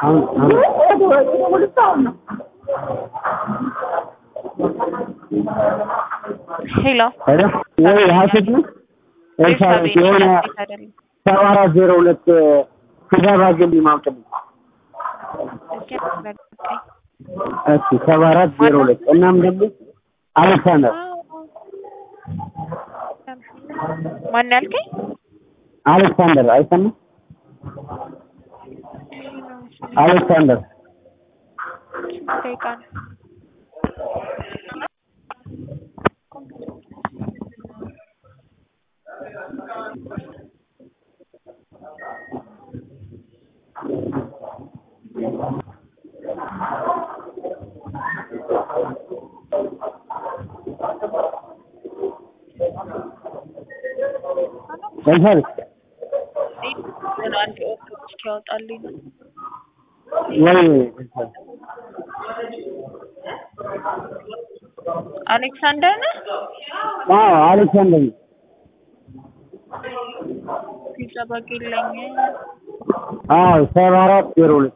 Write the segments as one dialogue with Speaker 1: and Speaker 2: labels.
Speaker 1: አሁን አሁን
Speaker 2: ሄሎ
Speaker 1: ሄሎ ወይ ሀሴት ነው ኤልሳቤጥ የሆነ
Speaker 2: አይደለም
Speaker 1: ሰባ አራት ዜሮ ሁለት ስገባ ግን ማውጥልኝ
Speaker 2: እስኪ አስረጋኝ።
Speaker 1: እሺ ሰባ አራት ዜሮ ሁለት እናም ደግሞ አሌክሳንደር
Speaker 2: ማን ያልከኝ?
Speaker 1: አሌክሳንደር አይሰማም አሌክሳንደር
Speaker 2: ደቂቃ ነው።
Speaker 1: ኤልሳቤጥ
Speaker 2: ግን አንድ ኦቶ እስኪያወጣልኝ ነው።
Speaker 1: ወይ
Speaker 2: አሌክሳንደር ነህ?
Speaker 1: አዎ አሌክሳንደር ነው።
Speaker 2: ፒዛ ባጌለኝ
Speaker 1: አዎ ሰባ አራት ዜሮ ሁለት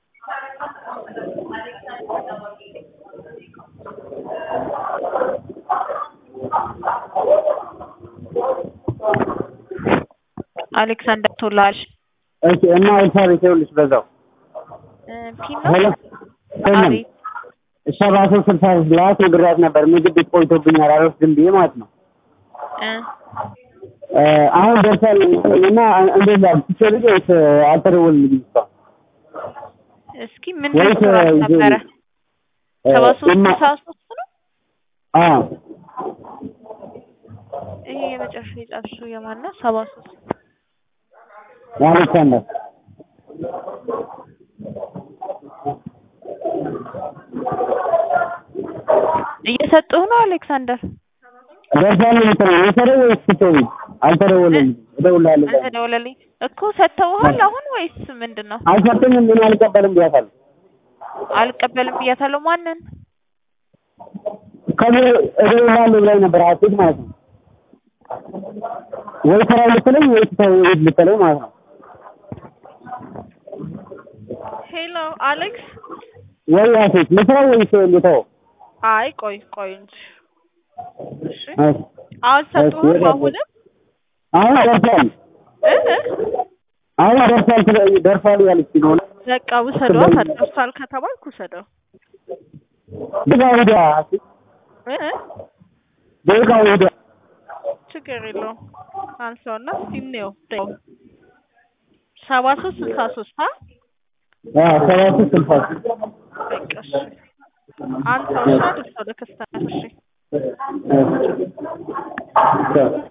Speaker 2: አሌክሳንደር ቶላል
Speaker 1: እሺ እና ኤልሳቤጥ ይኸውልሽ በዛው
Speaker 2: ፒኖ
Speaker 1: ሄሎ ስምን
Speaker 2: አቤት
Speaker 1: ሰባ ሶስት ስልሳ ሶስት ላይ ነግሬያት ነበር ምግብ ቤት ቆይቶብኛል አልወስድም ብዬ ማለት ነው
Speaker 2: እ
Speaker 1: እ አሁን ደርሳል እና እንዴት ላድርግ ትችላለች ወይስ አልተደወልልኝም እስካሁን
Speaker 2: እስኪ ምን
Speaker 1: ወይስ
Speaker 2: ሬስቶራንት
Speaker 1: እ
Speaker 2: ነበረ?
Speaker 1: እ
Speaker 2: ሰባ ሶስት
Speaker 1: እና-
Speaker 2: ስልሳ ሶስት ነው።
Speaker 1: አዎ
Speaker 2: ይሄ የመጨረሻ የጻፍሽው የማን ነው? ሰባ ሶስት
Speaker 1: የአሌክሳንደር
Speaker 2: እየሰጡህ ነው አሌክሳንደር?
Speaker 1: ደርሳል የምትለው የሰደው ወይስ ስትደውይ አልተደወለልኝም እደውልልሃለሁ ብላኝ።
Speaker 2: አልተደወለልኝ እኮ ሰጥተውሃል አሁን ወይስ ምንድን ነው?
Speaker 1: አልሰጡኝም ምን አልቀበልም ብያታለሁ
Speaker 2: አልቀበልም ብያታለሁ። ማንን?
Speaker 1: ከዚህ እደውልልሃለሁ ብላኝ ነበር ሀሴት ማለት ነው ወይ ስራ ልትለኝ ወይ ትተው ቤት ልትለኝ ማለት ነው
Speaker 2: ሄሎ አሌክስ።
Speaker 1: ወይ ሀሴት ልስራ ወይስ ልተው
Speaker 2: አይ ቆይ ቆይ እንጂ እሺ።
Speaker 1: እሺ
Speaker 2: አልሰጡህም
Speaker 1: እሺ፣
Speaker 2: አሁንም?
Speaker 1: አሁን ደርሷል
Speaker 2: እ እ?
Speaker 1: አሁን ደርሷል ስለ- ደርሷል ያለችኝ ነው
Speaker 2: በቃ ውሰዷ። ደርሷል ከተባልኩ ውሰደው።
Speaker 1: ደጋ ወዲያ ሀሴት
Speaker 2: እ እ?
Speaker 1: ደጋ ወዲያ
Speaker 2: ችግር የለውም። አንሳውና እስኪ እንየው። ደቂቃው ሰባ ሶስት ስልሳ ሶስት አ
Speaker 1: አዎ ሰባ ሶስት ስልሳ ሶስት
Speaker 2: በቃ እሺ። አንሳውና ድርሰው ለከስተመር እሺ።
Speaker 1: እሺ